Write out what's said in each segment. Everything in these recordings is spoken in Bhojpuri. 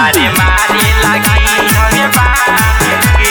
सारे मारे लगी हमें बांध के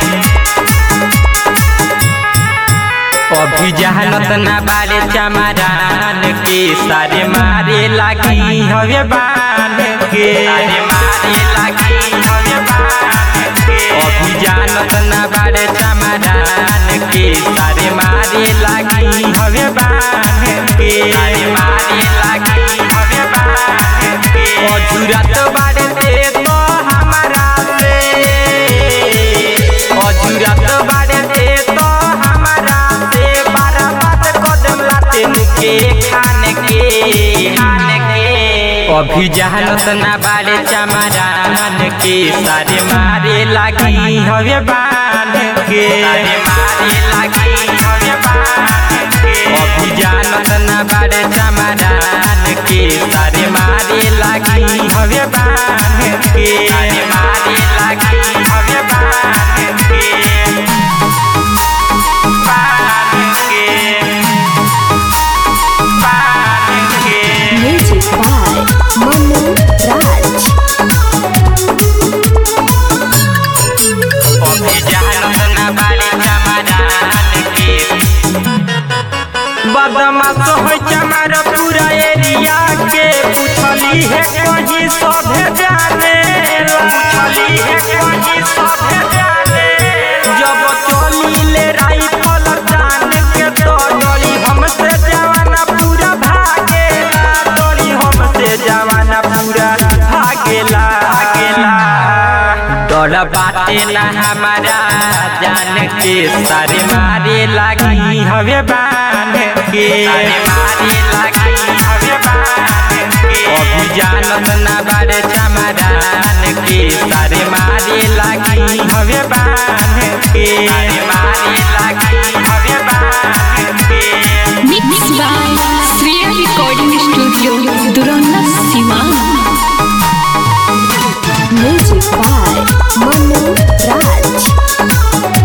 अभी जहानत ना बारे चमरान के सारे मारे लगी हवे बांध के सारे मारे लगी हवे बांध के अभी जानत ना बारे चमरान के सारे मारे लगी हवे बांध के सारे मारे लगी हवे बांध के अजुरत बारे दे तो हमारा से अजुरत बारे दे तो हमारा से बारह बात कदम लाते के खान के खान के अभी जहानत ना बारे चमरान के सारे मारे लगी हवे बांध के सारे मारे लगी हवे बांध के अभी जानत ना बारे चमरान के सारे मारे लगी हवे बांध के सारे मारे लगी हवे बांध के Music by Manu Raj. बदमाश हो चमार पूरा एरिया के पूछली है कहीं सभे जाने पूछली है कहीं सभे जाने जब चली ले राइफल जान के तो डरी हमसे जवाना पूरा भागेला डरी हमसे जवाना पूरा भागेला भागेला डर बाटे ना हमारा जान के सारे मारे लगी हवे बांध के सारे मारे लगी हवे बांध के अभी जानत ना बारे चमरान के सारे मारे लगी हवे बांध के सारे मारे लगी हवे बांध के Mixed by Sriya Recording Studio, Duronna Siman. Music by Manu Raj.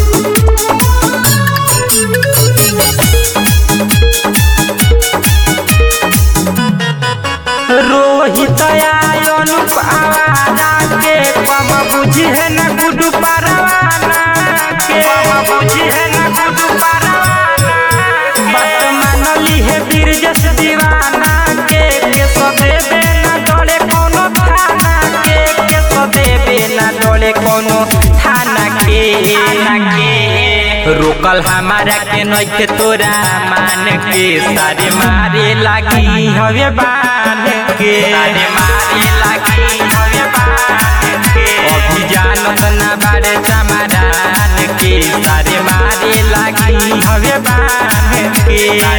Rohit Anup आवाना के पम बुझी है न गुडू परवाना के पम बुझी है न गुडू परवाना बात मानली है बिरजस दीवाना के के सदेबे न डोले कोनो थाना के के सदेबे न डोले कोनो थाना के थाना के रोकल हमारा के नइखे तोरा मान के सारे मारे लगी हवे बांध के सारे मारे लगी हवे बांध के अभी जानत ना बारे चमरान के सारे मारे लगी हवे बांध के